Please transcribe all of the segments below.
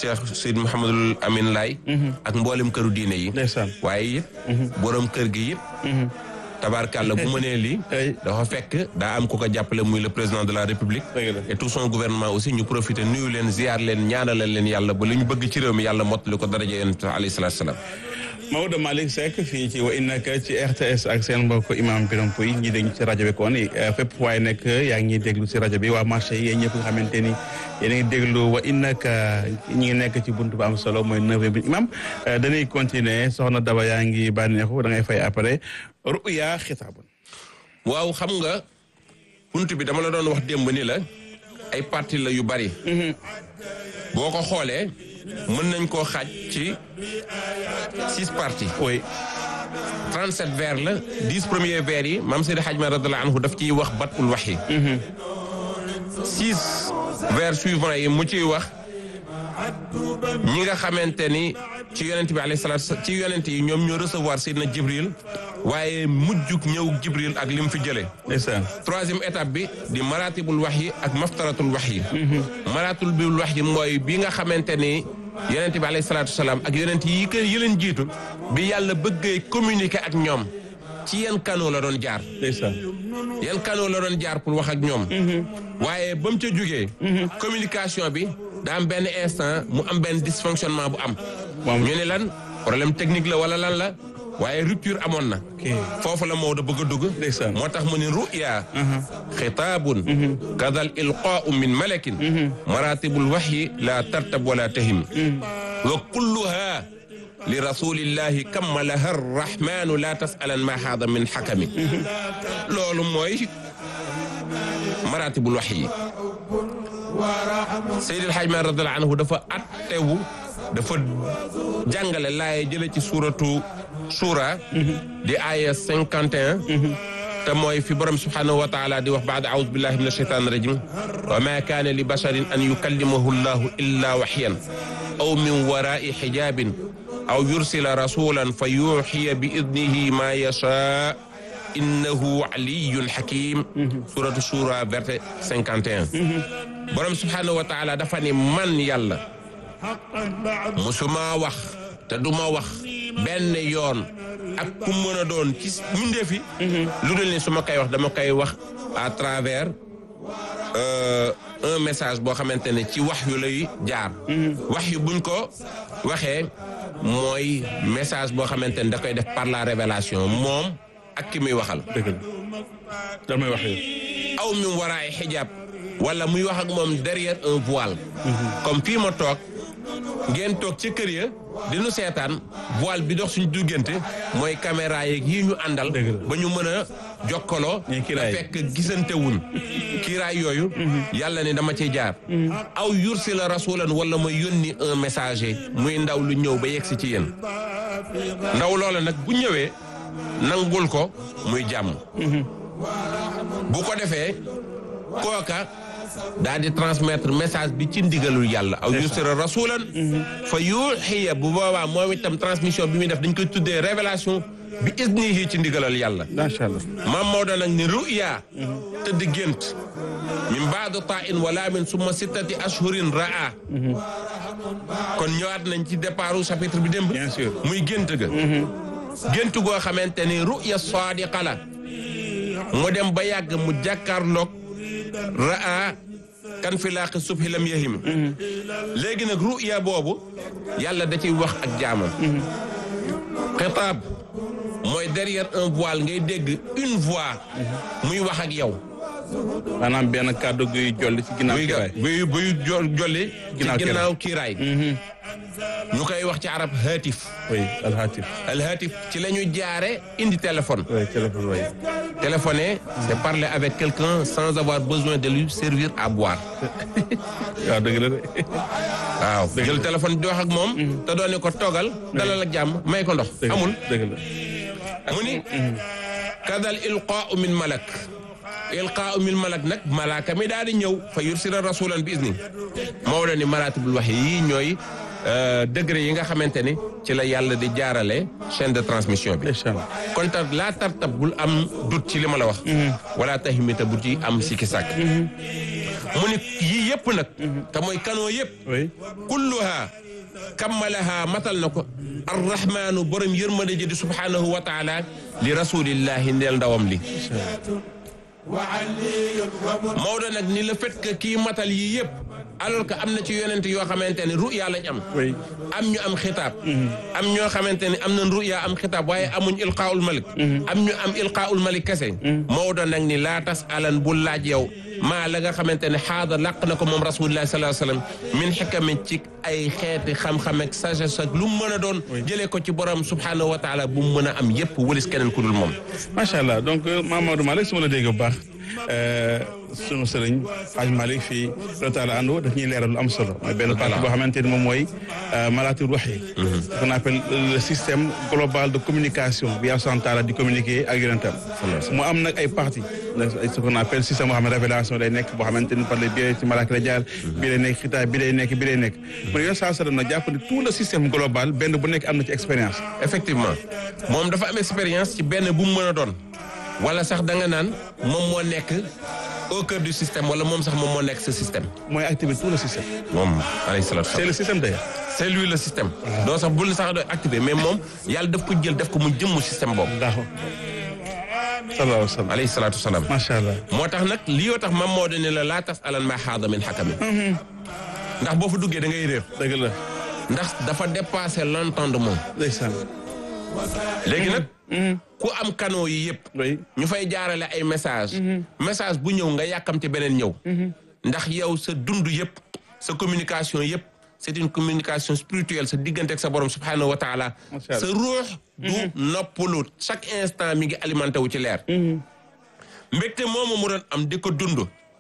Cheikh Seyd Mouhamadul Amin Laay ak mboolem këru diine yi ndeysaan waaye yëpp borom kër gi yëpp tabaarkàlla bu mënee lii ay dafa fekk daa am ku ko jàppale muy le président de la république dëgg la. et tout son gouvernement aussi ñu profité nuyu leen ziar leen ñaanalal leen yàlla ba li ñu bëgg ci réew mi yàlla mottali ko daraja yonent alayhi salaatu salaam Maodo Malick Seck fii ci wa innaka ci RTS ak seen mbokk imam Biram Pouy ñi dégg ci rajo bi kon fépp waaye nekk yaa ngi ñuy déglu si rajo bi waa marché yi yéen ñëpp nga xamante ni yéen a ngi déglu wa innaka ñi ngi nekk ci buntu ba am solo mooy neuvième bi imam dañuy continuer soxna Daba yaa ngi bànneexu da ngay fay après ruya xitaabun waaw xam nga bunt bi dama la doon wax démb ni la ay parti la yu bari boo ko xoolee mën nañ koo xaaj ci six parties oui 37 vers la 10 premiers vers yi maam Seydi Hadj Malick radiyallahu anhu daf ciy wax batul wax yi six vers suivants yi mu ciy wax ñi nga xamante ni ci yonent bi alayhi salaatu ci yonent yi ñoom ñoo recevoir Seydina Jibril waaye mujjug ñëw Jibril ak li mu fi jëlee ndeysaan troisième étape bi di maratibul wax yi ak maftaratul wax yi maratibul wax yi mooy bi nga xamante ni yonent bi alayhi salaatu salaam ak yonent yi kër yi leen jiitu bi yàlla bëggee communiquer ak ñoom ci yan canaux la doon jaar ndeysaan yan canaux la doon jaar pour wax ak ñoom waaye ba mu ca jógee communication bi daa am benn instant mu am benn dysfonctionnement bu am moom ñu ne lan problème technique la wala lan la waaye rupture amoon na ok foofu la Maodo bëgg a dugg ndeysaan moo tax mu ne ruya xitaabun kadal ilqaau min malakin maratibul waxyi la tartab wala tahim wa kulluha li rasulillahi kammalaha arrahmanu la tasalan ma haada min xakami loolu mooy maratibul waxyi Seydil Hadj Malick radiyallahu anhu dafa attewu dafa jàngale laaye jële ci suuratu suura di aaya cinquante et un te mooy fi borom subhanahu wa taala di wax baada aoudu billahi min ashaitan rajim wa ma kaana li basharin an yukallimahu llahu illa waxyan aw min warai xijabin aw yursila rasulan fa yuxiya bi idnihi ma yasha innahu aliyun xakim suratu suura verset cinquante et un borom subhanahu wa taala dafa ni man yàlla musuma wax te du ma wax benn yoon ak ku mën a doon ci mbindeef yi lu dul ni su ma koy wax dama koy wax à travers euh, un message boo xamante ne ci wax yu lay jaar wax yu buñ ko waxee mooy message boo xamante ne da koy def par la révélation moom ak ki muy waxal dëgg la damay wax yow aw min waraay xijaab wala muy wax ak moom derrière un voile comme fii ma toog ngeen toog ci kër ya di nu seetaan voile bi dox suñu duggante mooy caméra yeeg yii ñu àndal Dëgg la. ba ñu mën a jokkaloo Ñuy kiiraay. te fekk gisante wuñ kiiraay yooyu yàlla ne dama ciy jaar aw yursi la rasulan wala ma yónni un messager muy ndaw lu ñëw ba yegsi ci yéen ndaw loola nag bu ñëwee nangul ko muy jàmm bu ko defee kooka daal di transmettre message bi ci ndigalul yàlla aw yusra rasulan fa yuxiya bu boobaa moom itam transmission bi muy def dañ koy tuddee révélation bi isnihi ci ndigalal yàlla macha allah maam Maodo nag ni ruya tëdd gént min baadu tain wala min summa sittati ashhurin raa kon ñëwaat nañ ci départu chapitre bi démb bien sûr muy gént ga gént goo xamante ni ruya sadiqa la mu dem ba yàgg mu jàkkaarloog raa kan fi laaqi subhi lam yahim léegi nag ruya boobu yàlla da ciy wax ak jaamam xitaab mooy derrière un voile ngay dégg une voix muy wax ak yow maanaam benn kàddu guy jolli ci ginnaaw buy kiraay buy buy jo- jolli ci Ginnaaw kiiraay. ginnaaw kiiraay ñu koy wax ci arab haatif oui alhatif al haatif ci la ñu jaare indi téléphone oui téléphone oui téléphoner c'est parler avec quelqu'un sans avoir besoin de lui servir à boire waaw dëgg la de waaw jël téléphone di wax ak moom te doone ko toogal dalal ak jàmm may ko ndox dëgg la amul dëgg la mu ni kadal ilqaau min malak ilqaau min malak nag malaaka mi daal di ñëw fa yursila rasulan bi izni moo la ni maratibul wax yi ñooy euh, degré yi nga xamante ni ci la yàlla di jaarale chaîne de transmission bi incha allah kon tar laa tartab bul am dut ci li ma la wax wala tahimita bu ci am sikki sàkk mu ni yii yëpp nag te mooy kanoo yëpp oui kulluha kammalaha matal na ko arrahmanu borom yërmande ji di subhanahu wa taala li rasulillahi ndeel ndawam li Maodo nag ni le fait que kii matal yii yëpp alors que am na ci yonent yoo xamante ne ruya lañ am oui am ñu am xitaab am ñoo xamante ne am nañ ruya am xitaab waaye amuñ ilqaaul malik am ñu am ilqaaul malik kese Maodo nag ni laa tas alan bu laaj yow maa la nga xamante ne xaada làq na ko moom rasulullah sallallahu alayhi wasallam min xikamin ci ay xeeti xam-xam ak sagesse ak lu mu mën a doon jëlee ko ci borom subhanahu wa taala bu mu mën a am yépp wëlis keneen ku dul moom macha allah donc Mamadou Malick su ma la dégg bu baax sunu sëriñ Hadj Malick fii retaala ando daf ñuy leeral lu am solo mooy benn partie boo xamante ni moom mooy malaatul wax yi ce qu'on appelle le système global de communication bi yàlla subhanahu wa taala di communiquer ak yonentam mu am nag ay parties ce qu'on appelle système boo xam ne révélation day nekk boo xamante ni par les biais ci malaaka la jaar bii lay nekk xitaab bii lay nekk bii lay nekk mu ne yoon saa sallam nag jàpp ne tout le système global benn bu nekk am na ci expérience effectivement moom dafa am expérience ci benn bu mu mën a doon wala sax da nga naan moom moo nekk au cœur du système wala moom sax moom moo nekk ce système mooy activer tout le système moom alayhi salaatu c'est le système d'ailleurs c'est lui le système doo sax bul sax doy activé mais moom yàlla daf ko jël def ko mu jëmmu système boobu d'accord sallallahu alayhi wa sallam alayhi salaatu wasalaam macha allah moo tax nag lii yoo tax mam moo ne la laa tas alan ma xaada min xakami ndax boo fa duggee da ngay réer dëgg la ndax dafa dépassé l'entendement ndeysaan léegi nag ku am canaux yi yëpp oui ñu fay jaarale ay message message bu ñëw nga yàkkamti beneen ñëw ndax yow sa dund yëpp sa communication yëpp c'est une communication spirituelle sa diggante ak sa borom subhanahu wa taala Macha Allah. sa ruux du noppalu chaque instant mi ngi alimenté wu ci leer mbégte moomu mu doon am di ko dund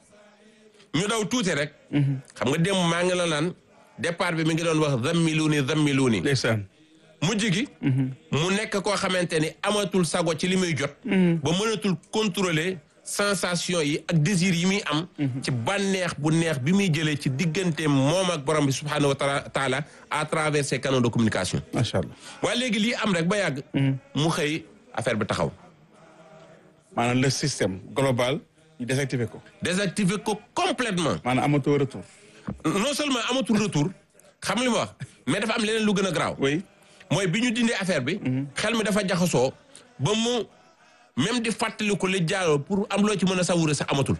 ñu daw tuuti rek xam nga démb maa ngi la naan départ bi mi ngi doon wax zammiluuni zammiluuni ndeysaan mujj gi mu nekk koo xamante ni amatul sago ci li muy jot ba mënatul contrôler sensation yi ak désir yi muy am ci bànneex bu neex bi muy jëlee ci diggante moom ak borom bi subhanahu wa taala- taala à travers ces canaux de communication macha allah waaye léegi lii am rek ba yàgg mu xëy affaire bi taxaw maanaam le système global ñu désactiver ko désactiver ko complètement maanaam amatoo retour non seulement amatul retour xam li ma wax mais dafa am leneen lu gën a garaaw oui mooy bi ñu dindee affaire bi xel mi dafa jaxasoo ba mu même di fàttali ko li jaaroo pour am loo ci mën a sawure sax amatul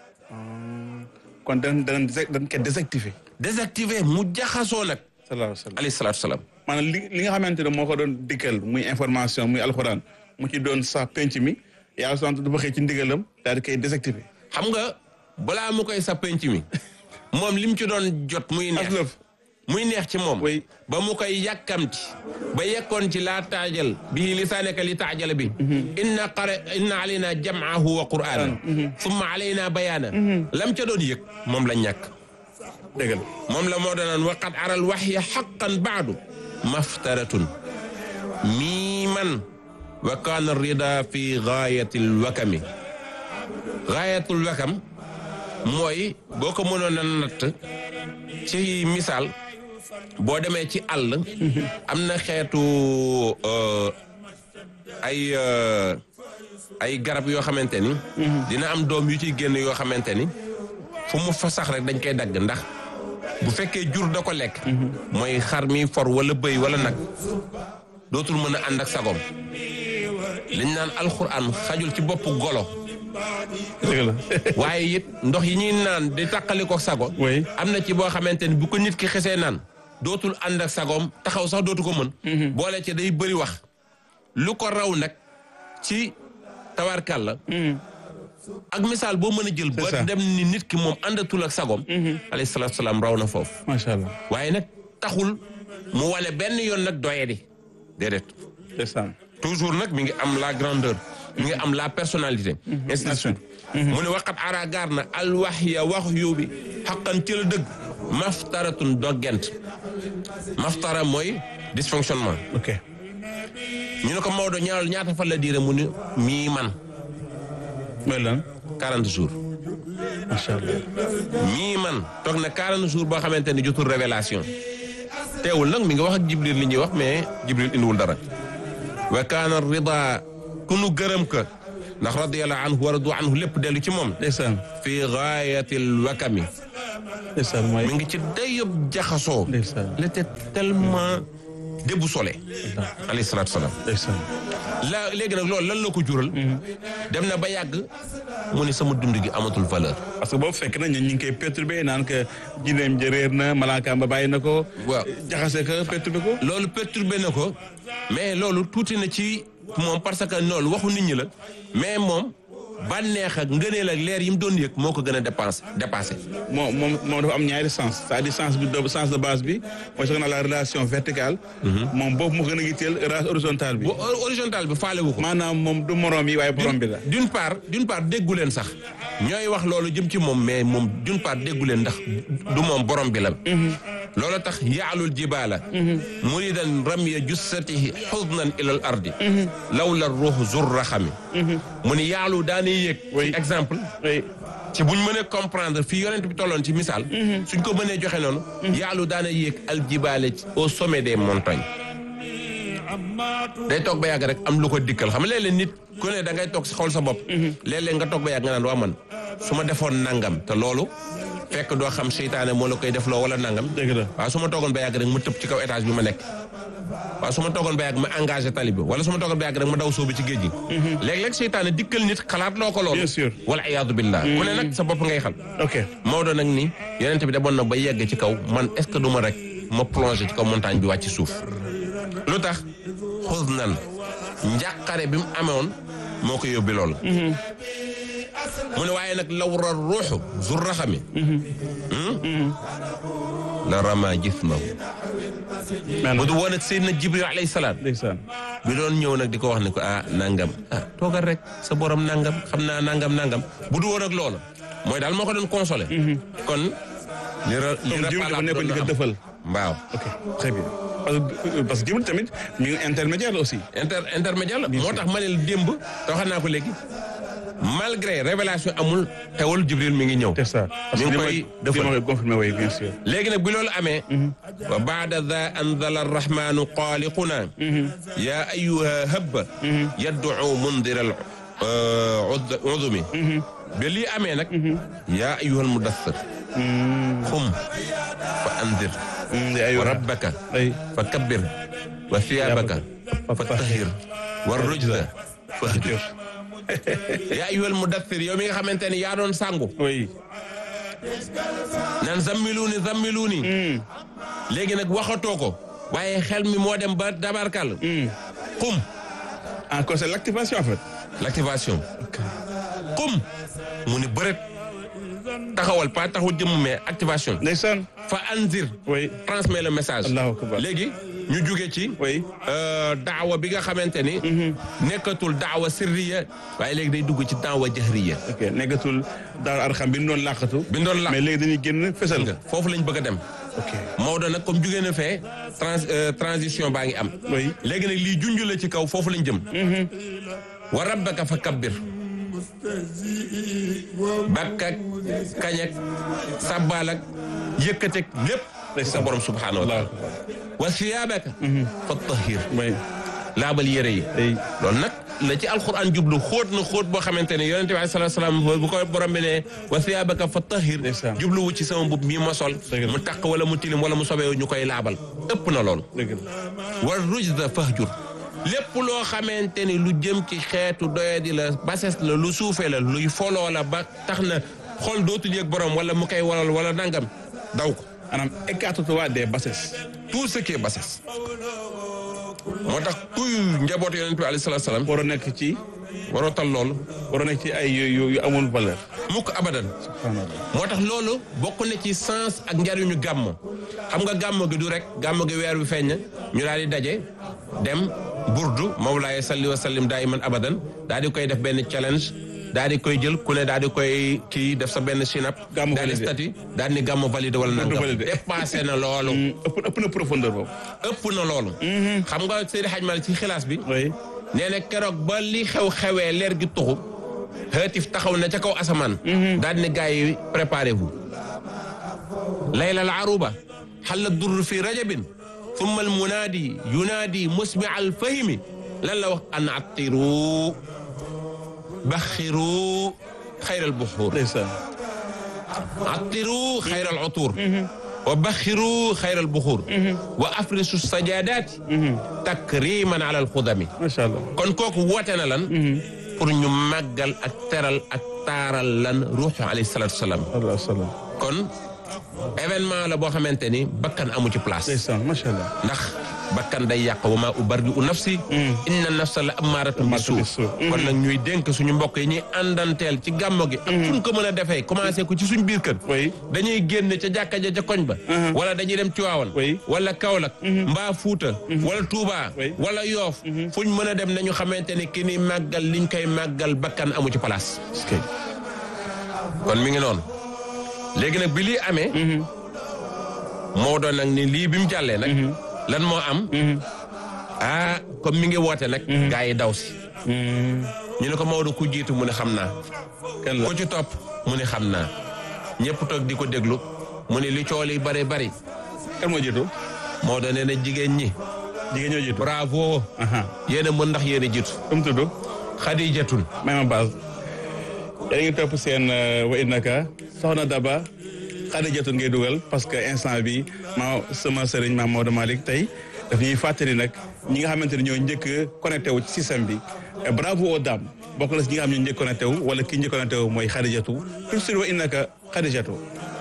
kon dañ dañ dañ koy désactiver désactivé mu jaxasoo nag sallallahu alayhi wa sallam alayhi salaatu salaam maanaam li li nga xamante ne moo ko doon dikkal muy information muy alxuraan mu ci doon sax penc mi yàlla sant dafa xëy ci ndigalam daal di koy désactiver xam nga balaa mu koy sa penc mi moom li mu ci doon jot muy neex aslëf muy neex ci moom Oui. ba mu koy yàkkamti ba yekkoon ci laa taajal bii lisaanaka li taajala bi inna qara inna alayna jam'ahu wa qur'ana summa alayna bayaana lam ca doon yëg moom la ñàkk dëgg la moom la moo danaan waqad aral waxya xaqan baadu maftaratun mii man wa kaana rida fi gaayatil wakami gaayatul wakam mooy boo ko mënoon a natt ci misaal boo demee ci àll am na xeetu euh, ay euh, ay garab yoo xamante ni dina am doom yu ciy génn yoo xamante ni fu mu fa sax rek dañ koy dagg ndax bu fekkee jur da ko lekk mooy xar mi for wala bëy wala nag dootul mën a ànd ak sagom liñ naan alxuraan xajul ci boppu golo dëgg la waaye it ndox yi ñuy naan di tàqali ko sago Oui. am na ci boo xamante ni bu ko nit ki xesee naan dootul ànd ak sagoom taxaw sax dootu ko mën boole ci day bëri wax lu ko raw nag ci tawarkal la ak misaal boo mën a jël C'est ça. ba dem ni nit ki moom àndatul ak sagoom alayhi salaatu salaam raw na foofu macha allah waaye nag taxul mu wane benn yoon nag doye di déedéet ndeysaan toujours nag mi ngi am la grandeur mi ngi am la personnalité ainsi de suite mu ne waqat ara gaar na alwaxya wax yu bi xaqan ci la dëgg maftaratun doggent maftara mooy dysfonctionnement ok ñu ne ko Maodo ñaal ñaata fan la diire mu ni mii man mooy lan 40 jours macha allah mii man toog na 40 jours boo xamante ni jotul révélation teewul nag mi ngi wax ak Jibril li ñuy wax mais Jibril indiwul dara wa kaana rida ku nu gërëm ka ndax radiyallahu anhu wa radu anhu lépp dellu ci moom ndeysaan fi gaayatil wakami ndeysaan mooy mi ngi ci dayob jaxasoo ndeysaan il était tellement déboussolé alayhi salaatu salaam ndeysaan la léegi nag loolu lan la ko jural dem na ba yàgg mu ni sama dund gi amatul valeur parce que boobu fekk na ñu ngi koy perturbé naan que jineem ja réer na malaakaam ba bàyyi na ko waaw jaxase ko perturbé ko loolu perturbé na ko mais loolu tuuti na ci moom parce que loolu waxu nit ñi la mais moom bànneex ak ngëneel ak leer yi mu doon yëg moo ko gën a dépense dépassé moom moom moom dafa am ñaari sens c'est-à-dire sens bi de sens de base bi mooy ce qu'on a la relation verticale moom boobu moo gën a yitteel relation horizontale bi bu horizontal bi faalewu ko maanaam moom du morom yi waaye borom bi la d'une part d'une part déggu leen sax ñooy wax loolu jëm ci moom mais moom d'une part déggu leen ndax du moom borom bi la loolu tax yaalul jibaala muridan ramya jussatihi xudnan ila al ardi lawla ruux zur raxami mu ni yaalu daanay yéeg Oui. ci exemple oui ci buñ mënee comprendre fii yonent bi tolloon ci misaal suñ ko mënee joxe noonu yaalu daana yéeg aljibaale au sommet des montagnes day toog ba yàgg rek am lu ko dikkal xam nga léeg-léeg nit ku ne da ngay toog si xool sa bopp léeg-léeg nga toog ba yàgg nga naan waa man su ma defoon nangam te loolu fekk doo xam seytaane moo la koy def loo wala nangam dëgg la waaw su ma toogoon ba yàgg rek ma tëb ci kaw étage bi ma nekk waaw su ma toogoon ba yàgg ma engagé tali bi wala su ma toogoon ba yàgg rek ma daw sóobu ci géej gi léeg-léeg seytaane dikkal nit xalaat loo ko loolu Bien sûr. wala iyaadu billah ku ne nag sa bopp ngay xal ok Maodo nag ni yonent bi demoon na ba yegg ci kaw man est-ce que du ma rek ma plongé ci kaw montagne bi wàcc suuf lu tax xus nan njàqare bi mu amewoon moo ko yóbbi loolu mu ne waaye nag lawra ruuxu zur raxami la rama jismahu bu du woon ak Seydina Jibril alayhi salaam ndeysaan bi doon ñëw nag di ko wax ne ko ah nangam ah toogal rek sa borom nangam xam naa nangam nangam bu du woon ak loolu mooy daal moo ko doon consolé. kon li ra li comme Jibril dafa nekkoon di ko dëfal waaw ok très bien parce que parce que Jibril tamit mi ngi intermédiaire la aussi inter intermédiaire la moo tax ma ne la démb te waxal naa ko léegi malgré révélation amul teewul Jibril mi ngi ñëw. c'est ça parce mi que ngi koy li defal ma koy confirmé oui bien sûr léegi nag bi loolu amee wa baada da anzala arrahmanu xaaliquna yaa ayuha habba yadduu mundira al udumi ba lii amee nag yaa ayuha al mudassir xum fa andir wa rabbaka ay fa kabbir wa thiyabaka fa tahir wa rujza fahjur yaa ayuha al mudassir yow mi nga xamante ne yaa doon sangu oui naan zammiluuni zammiluuni léegi nag waxatoo ko waaye xel mi moo dem ba dabarkal xum encore c'est l'activation en fait l'activation xum mu ni bëret taxawal pas taxaw jëmm mais activation ndeysaan fa anzir oui transmet le message Allahu akbar. léegi ñu jóge ci oui euh, daawa bi nga xamante ni nekkatul daawa sirriya waaye léegi day dugg ci daawa jahriya ok nekkatul daal arxam bi ñu doon làqatu bi ñu doon làq mais léegi dañuy génn fesal nga foofu lañ bëgg a dem ok Maodo nag comme jugee na fee trans euh, transition baa ngi am. oui léegi nag lii junj la ci kaw foofu lañ jëm. wa rabbaka fa kabbir. bakkak kañak sabbalak yëkkatek lépp. sa borom subhaanahu wa taala. wa siyaabaka. fa tahir. oui laabal yére yi. ay loolu nag la ci alquran jublu xóot na xóot boo xamante ne yonente bi alayhi salaatu salaam bu ko borom bi ne wa siyaabaka fa tahir Ndeysaan. jubluwu ci sama mbub mii ma sol Dëgg la. mu taq wala mu tilim wala mu sobee ñu koy laabal ëpp na loolu dëgg la war rujda fahjur lépp loo xamante ni lu jëm ci xeetu doyadi la bases la lu suufee la luy foloo la ba tax na xol dootul yëg borom wala mu koy walal wala nangam daw ko maanaam écarte-toi des bassesses tout ce qui est bases moo tax kuy njabootu yonente bi alayhi salaatu salaam war a nekk ci waroo tal loolu war a nekk ci ay yu yu- yu amul valeur mukk abadan subhanallah moo tax loolu bokk na ci sens ak njariñu gàmm xam nga gàmm gi du rek gàmm gi weer bi feeñ na ñu daal di daje dem burdu mawlaaye salli wa sallim daayiman abadan daal di koy def benn challenge daal di koy jël ku ne daal di koy kii def sa benn sinap Gàmm daal di validé. statut daal di gàmm validé wala nangam validé. dépassé na loolu ëpp ëpp na profondeur boobu ëpp na loolu xam nga Seydi Hadj Malick ci xilaas bi oui nee na keroog ba li xew xewee leer gi tuxu xeetif taxaw na ca kaw asamaan daal di ne gars yi préparez-vous layla al aruba xalla durr fi rajabin thumma al munaadi yunaadi musmi al fahimi lan la wax an attiru baxiru xayral buxuur ndeysaan attiru xayral utuur wa baxiru xayral buxuur wa afrisu sajadaati takriman ala alxudami macha allah kon kooku woote na lan pour ñu màggal ak teral ak taaral lan ruuxu alayhi salaatu wasalaam allah salaam kon événement la boo xamante ni bakkan amu ci place ndeysaan macha allah ndax bakkan day yàq wa maa ubarri u nafsi inna nafsa la amaaratun bi suu bisu. kon nag ñuy dénk suñu mbokk yi ñuy àndanteel ci gàmmo gi ak fuñ ko mën a defee commencé ko ci suñ biir kër oui dañuy génn ca jàkka ja ca koñ ba wala dañuy dem Tiwaawan Oui. wala Kaolack mbaa Fuuta wala Tuubaa Oui. wala Yoof fuñ mën a dem nañu xamante ni ki ni màggal liñ koy màggal bakkan amu ci place est-ce que kon mi ngi noonu léegi nag bi lii amee moo doon nag ni lii bi mu jàllee nag lan moo am ah comme mi ngi woote nag gaa yi daw si ñu ne ko Maodo ku jiitu mu ne xam naa kan la ku ci topp mu ne xam naa ñëpp toog di ko déglu mu ne li cool yi bari bari kan moo jiitu Maodo nee na jigéen ñi jigéen ñoo jiitu bravo aha yéen a mën ndax yéen a jiitu comme tudd xadijatun may ma base yéen a ngi topp seen wa innaka soxna Daba Xadijatu ngay dugal parce que instant bi ma sama sëriñ maam Maodo Malick tey daf ñuy fàttali nag ñi nga xamante ne ñoo njëkk a connecté wu ci système bi Et bravo aux dames bokk na si ñi nga xam ne ñoo njëkk connecté wu wala ki njëkk connecté wu mooy Xadijatu tout sur wa innaka Xadijatu